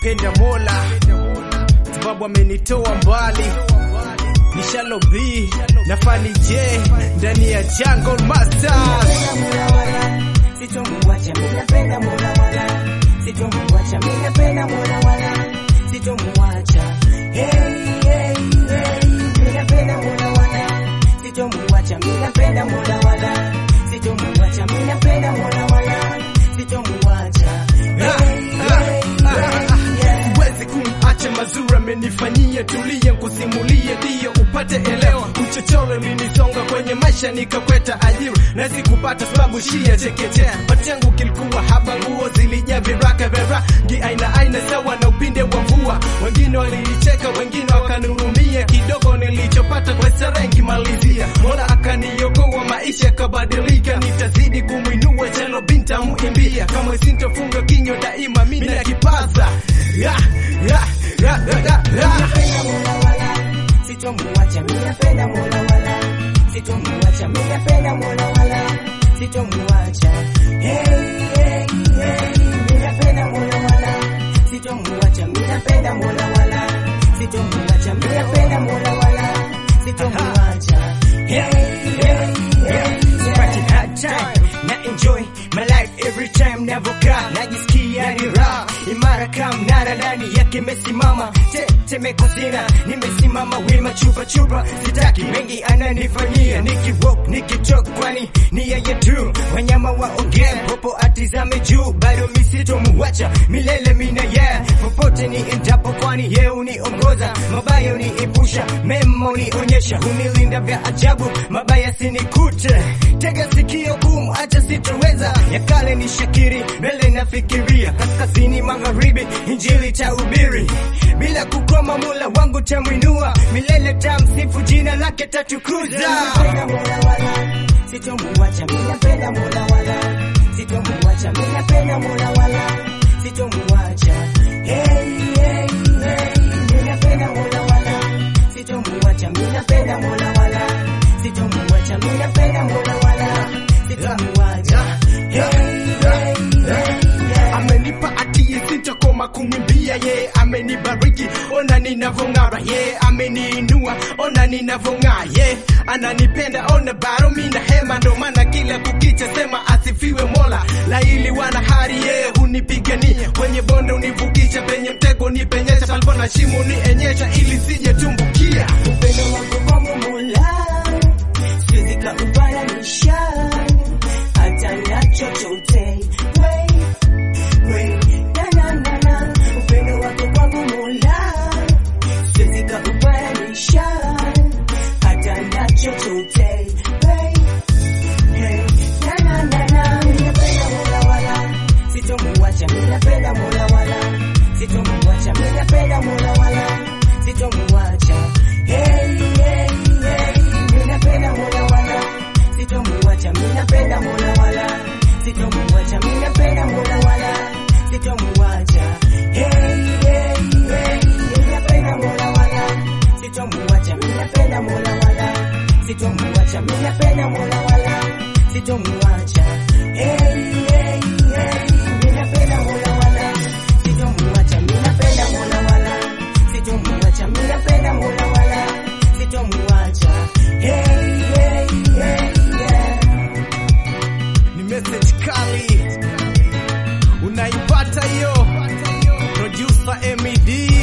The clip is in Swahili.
nampenda Mola sababu amenitoa mbali Nishalo B na Fani J ndani ya Jungle Masters. Sitomuacha mimi napenda Mola wala sitomuacha mimi napenda Mola wala sitomuacha hey hey hey mimi napenda Mola wala sitomuacha mimi napenda Mola wala sitomuacha mimi napenda Mola wala sitomuacha hey hey hey Huwezi kumacha mazuri amenifanyia, tulie kusimulie, ndiyo upate elewa. Uchochole ulinisonga kwenye maisha, nikakweta ajira na sikupata sababu shia chekechea. Pati yangu kilikuwa haba, nguo zilijaa viraka vya rangi aina aina, sawa na upinde wa mvua. Wengine walinicheka, wengine wakanihurumia, kidogo nilichopata kwa starehe nikimalizia. Mola akaniokoa, maisha yakabadilika, nitazidi kumwinua Chelo binta muimbia, kama sintofunga kinywa daima, mimi nakipaza ya, ya, ya, ya, ya, ya. napenda Mola wala sitomuacha mimi napenda Mola wala sitomuacha mimi napenda Mola wala sitomuacha hey hey hey mimi napenda Mola wala sitomuacha mimi napenda Mola wala sitomuacha mimi napenda Mola wala sitomuacha hey hey hey Party hard time na enjoy my life every time navokaa najisikia ni raha imara kama mnara ndani yake imesimama tetemeko sina nimesimama wima chupa chupa sitaki mengi ananifanyia nikiwalk nikitok kwani ni yeye tu wanyama waongea popo atizame juu bado misitomuwacha milele mina yeah popote ni endapo kwani ye uniongoza mabaya uniepusha mema unionyesha unilinda vya ajabu mabaya sinikute tega sikio gumu acha sitoweza ya kale ni shakiri mbele nafikiria kaskazini magharibi injili tahubiri bila kukoma mula wangu tamwinua milele tamsifu jina lake tatukuza napenda Mola wala sitomuacha mimi napenda Mola wala sitomuacha mimi napenda Mola wala sitomuacha hey hey hey mimi napenda Mola wala sitomuacha mimi napenda Mola wala sitomuacha mimi napenda Mola wala sitomuacha hey hey hey amenipa atie sitakoma kumwimbia ye amenibariki ona ninavong'ara ye ameniinua ona ninavong'aa ye ananipenda ona baro mina hema ndo maana kila kukicha sema asifiwe mola laili wana hari ye hunipigania kwenye bonde univukisha penye mtego nipenyesha palipo na shimo nienyesha ili sije tumbukia upendo wako kwangu Mola siwezi kaufananisha hata na chochote we we na na na na upendo wako kwangu Mola siwezi kaufananisha hata na chochote we hey na na na na ninapenda Mola wala sitomuacha mimi napenda Mola wala sitomuacha mimi napenda Mola wala sitomuacha hey hey hey mimi napenda Mola wala sitomuacha mimi napenda Mola wala sitomuacha mimi napenda Mola wala sitomuacha hey hey hey mimi napenda Mola wala sitomuacha mimi napenda Mola wala sitomuacha mimi napenda Mola wala sitomuacha hey hey hey mimi napenda Mola wala sitomuacha mimi napenda Mola wala sitomuacha mimi napenda Mola wala sitomuacha hey hey hey yeah ni message kali unaipata hiyo producer MED